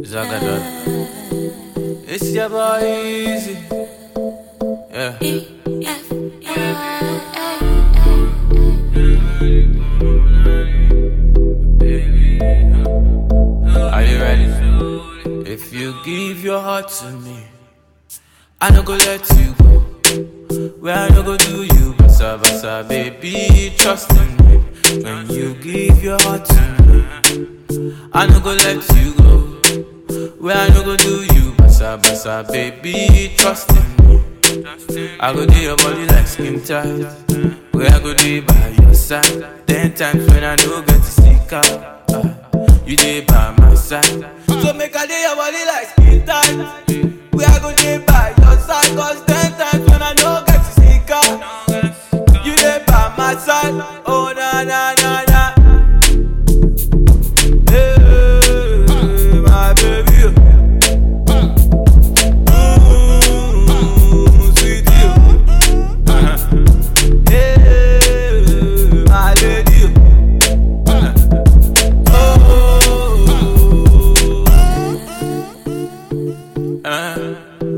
Zagadot. It's your boy Easy. Yeah. Are you ready? If you give your heart to me, I no go let you go. Where I no go do you, basa basa, baby, trust in me. When you give your heart to me, I no go let you go. Where I no go do you, basa basa, baby, trust in me. I go do your body like skin tight. Where I go do by your side. Ten times when I no get to stick out. ah, you dey by my side. So make I do your body like skin tight. Where I go do by your side. Cause ten times when I no get to stick out. You dey by my side. Oh na na na na. Hey, my baby. Mm, sweet you. Hey, my lady. Oh. Uh.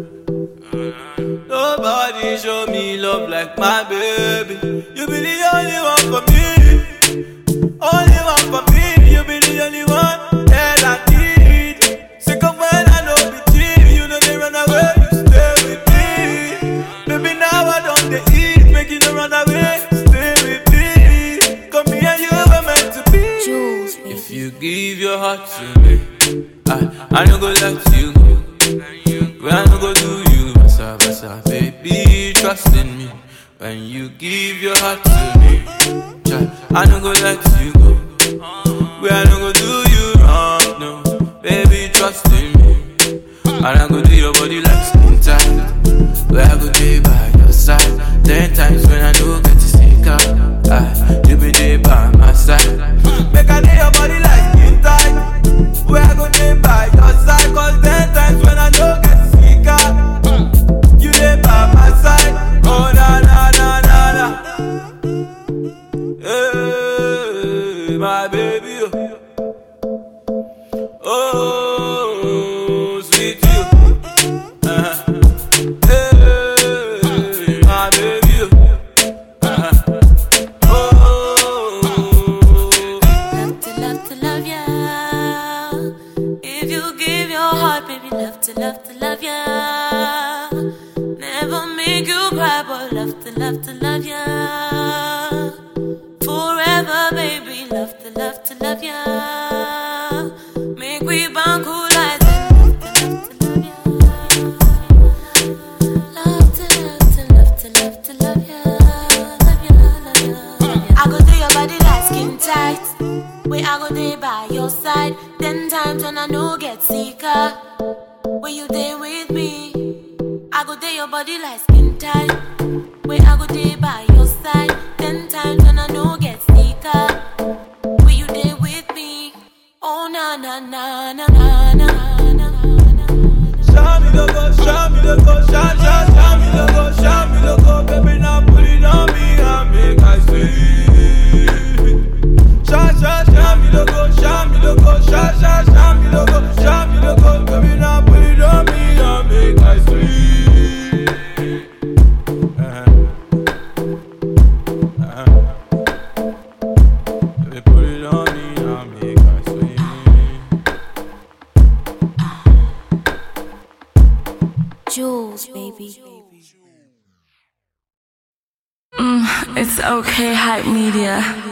Nobody show me love like my baby. You be the only one for me. Only one for me. You be the only one that I need. Sick of when I know be cheap. You know they run away. You stay with me. Baby, now I don't they eat. Make you no run away. Stay with me. Come here, you were meant to be. Jules, If you give your heart to me, I, I no go let you go. When I no go do you, basa basa, baby, trust in me. When you give your heart to me, child, I no go let you go. When I no go do you wrong, no, baby, trust in me. And I go do your body like skin tight. Where I go day by your side. Ten times when I do get to stick out. Ah, you be there by my side. Make I do your body like skin tight. Where I go day by your side. Cause ten times when I do get to stick out. You there by my side. Oh na na na na na. Hey, my baby. Oh, sweet you. Uh-huh. Hey, my baby. Uh-huh. Oh, love to love to love ya. If you give your heart, baby, love to love to love ya. Never make you cry, but love to love to love ya. Forever, baby, love to love to love ya. Make we bond cool like Love to love to love to love to love ya, love ya, love ya, love ya. I go do your body like skin tight. Where I go there by your side. Ten times when I know get sicker. When you there with me, I go there your body like skin tight. Where I go there by your side. Ten times when I know get sicker. When you there with me, oh na na na na na na na na. show me the go, show me the go, show, show, show me the go, show me the go, baby, now put it on me and make I see. Show, show, show me the go, show me the go, show, show, show me the go, show me the go, baby, now put it on me and make I see. Uh-huh. Uh-huh. Baby, put it on me and make I see. Jules, baby. It's okay, hype media.